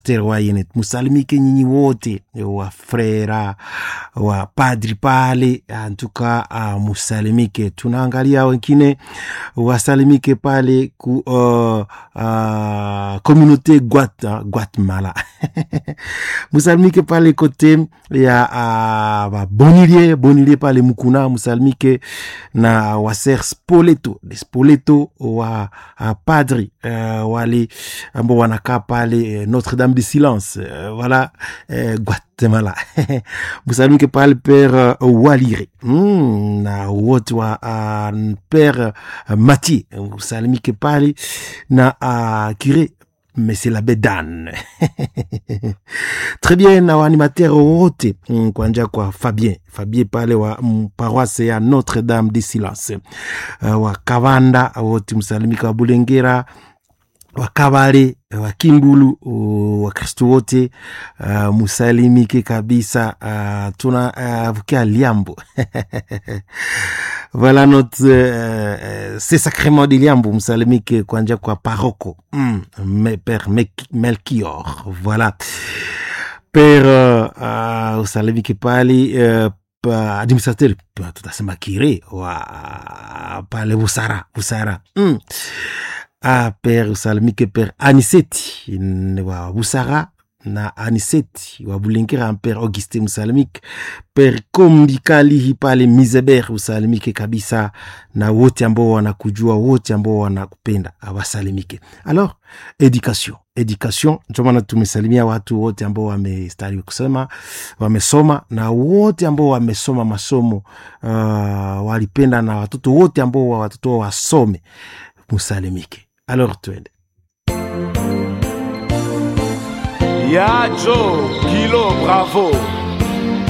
terwayenet musalimike nyinyi wote wa frera wa padri pale antuka uh, musalimike tunaangalia wengine wasalimike pale ku uh, uh, communauté Guat, guatemala musalimike pale kote ya uh, bonilie bonilie pale mukuna musalimike na waser spoleto spoleto wa uh, padri uh, wale ambao wanakaa pale notre dame de silence uh, voilà uh, guatemala musalimike pale pere uh, walire mm, na wote wa uh, pere uh, mati musalimike pale na uh, cure Monsieur l'abbé Dan. Très bien, na waanimateur wote mm, kuanja kwa Fabien Fabien pale wa mm, paroisse ya Notre Dame du Silence uh, wa Kavanda wote msalimika wa Bulengera wa Kabale wa Kimbulu uh, Wakristo wote uh, musalimike kabisa uh, tuna uh, vukia Liambo voilà notre euh, c'est sacrement de Liambo msalimike kwanja kwa paroko mm, me, père Melchior voilà père uh, uh, usalimike pali uh, administrateur tutasema kire wa pale Busara Busara mm. Ah, père usalimike père Aniseti wa Busara na Aniseti wa Bulengera, père Auguste Musalimike, père Kombikali pale Mizeber usalimike kabisa, na wote ambao wanakujua, wote ambao wanakupenda awasalimike. Alors education education, ndio maana tumesalimia watu wote ambao wamestari kusema wamesoma, na wote ambao wamesoma masomo uh, walipenda, na watoto wote ambao watoto wasome musalimike. Alors twende ya Joe Kilo Bravo